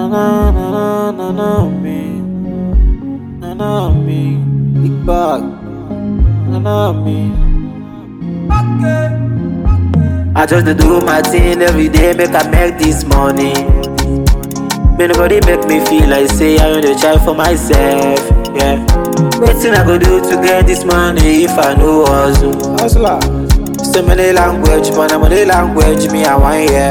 na na na na na me, na na me, big bag, na na me. I just dey do my thing every day, make I make this money. May nobody make me feel like say I only try for myself. Yeah. Wetin I go do to get this money if I no hustle? Hustler. So many language, but na money language me I want hear.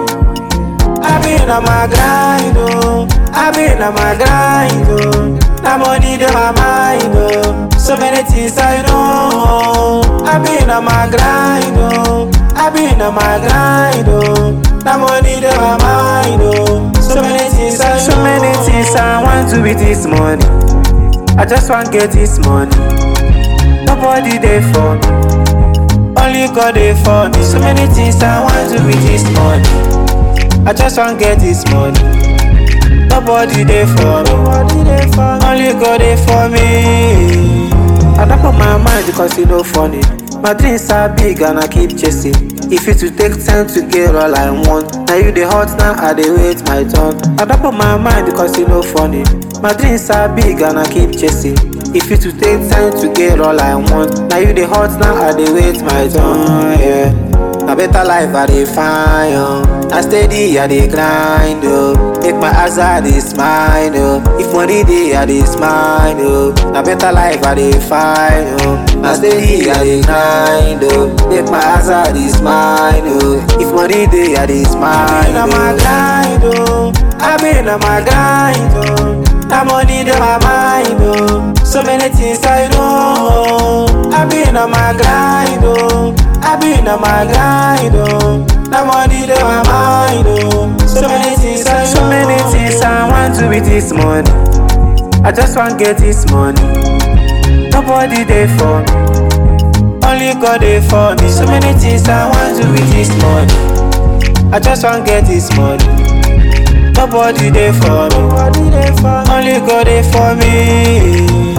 I been on my grind, oh. I been on my grind, oh. Na money dey my mind, oh. So many things I know. I been on my grind, oh. I been on my grind, oh. Na money dey my mind, oh. So many things I know. So many things I want to with this money. I just want get this money. Nobody there for me. Only God there for me. So many things I want to with this money. I just want get this money. Nobody there for me. Only God there for me. I don't put my mind because you know funny. My dreams are big and I keep chasing. If it to take time to get all I want. Now you the hot now I dey wait my turn. I don't put my mind because you know funny. My dreams are big and I keep chasing. If it to take time to get all I want. Now you the hot now I dey wait my turn. Yeah. Na better life I dey find, oh. Na steady I dey grind, oh. Make my eyes I dey smile, oh. If money dey I dey smile, oh. Na better life I dey find, oh. Na steady I dey grind, oh. Make my eyes I dey smile, oh. If money dey I dey smile, oh. I been on my grind, oh. I been on my grind, oh. Na money dey my mind, oh. So many things I know. I been on my grind, oh. I been on my grind, oh. Na money dey my mind, oh. So many things I know. So many things I want to with this money. I just want get this money. Nobody there for me. Only God there for me. So many things I want to with this money. I just want get this money. Nobody there for me. Only God there for me.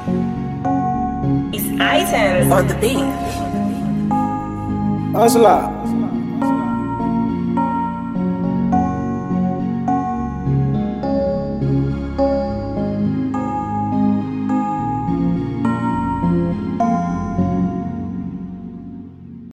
It's items on the beat. Hustler.